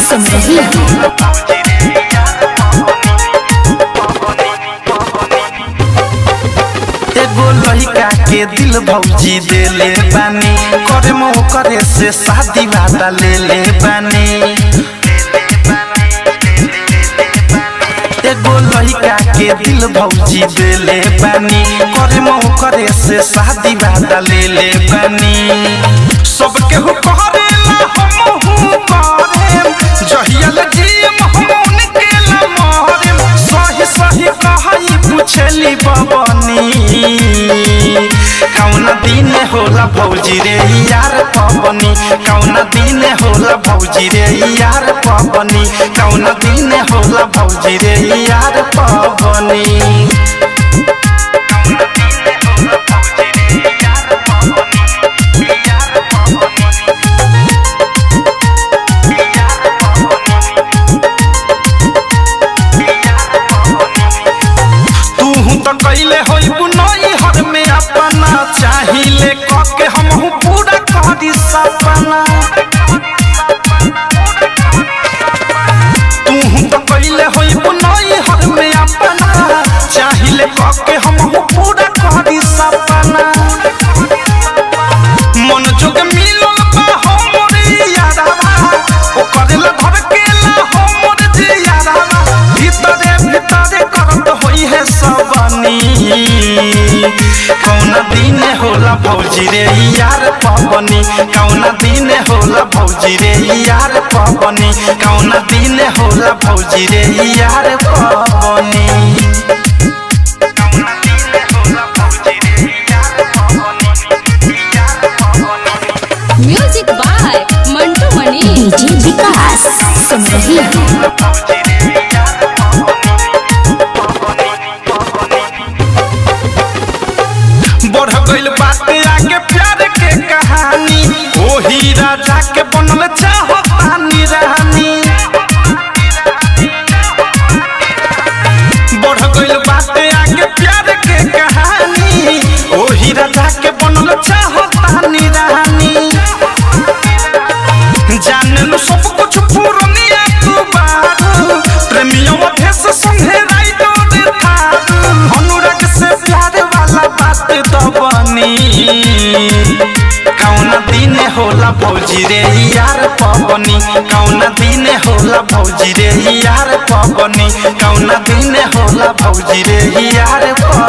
सिमरही एगो लड़का के दिल भौजी देले बानी करे मो करे से शादी वादा ले ले बानी एगो लड़का के दिल भौजी देले बानी करे मो करे से शादी वादा ले ले बानी सबके हो करेला हमहू करेम जहियल जीम हम उनके ला मरेम सही सही कहई पूछली बबनी कौना दिन होला भौजी रे यार पबनी कौना दिन होला भौजी रे यार पबनी कौना दिन होला भौजी रे यार पबनी तू तो कैले होई बुनई हर में अपना चाहिले कके हमहू पूरा करी सपना तू तो कैले होई बुनई हर में अपना चाहिले कके हमहू पूरा करी सपना मन जोग मिलल बा हमरे यारावा ओ करेला धड़केला हमर जियारावा भीतरे भीतरे करत होई है सबनी कौना दिन होला भौजी रे यार पवनी कौना दिन होला भौजी रे यार पवनी कौना दिन होला भौजी रे यार पवनी music by Mantu Mani DJ Vikas Simarhi बढ़ गइल बात आगे प्यार के कहानी ओही राजा के बनल चाहतानी रानी बढ़ गइल बात आगे प्यार के कहानी ओही राजा के बनल चाहतानी रानी जाने लो सब कुछ पूर्णिया तू बारू प्रेमियों भेस संगे राइडो रे थारू अनुराग से प्यार वाला बात तो बनी कौन दिन होला भौजी रे यार पवनी कौन दिन होला भौजी रे यार पवनी कौन दिन होला भौजी रे यार पवनी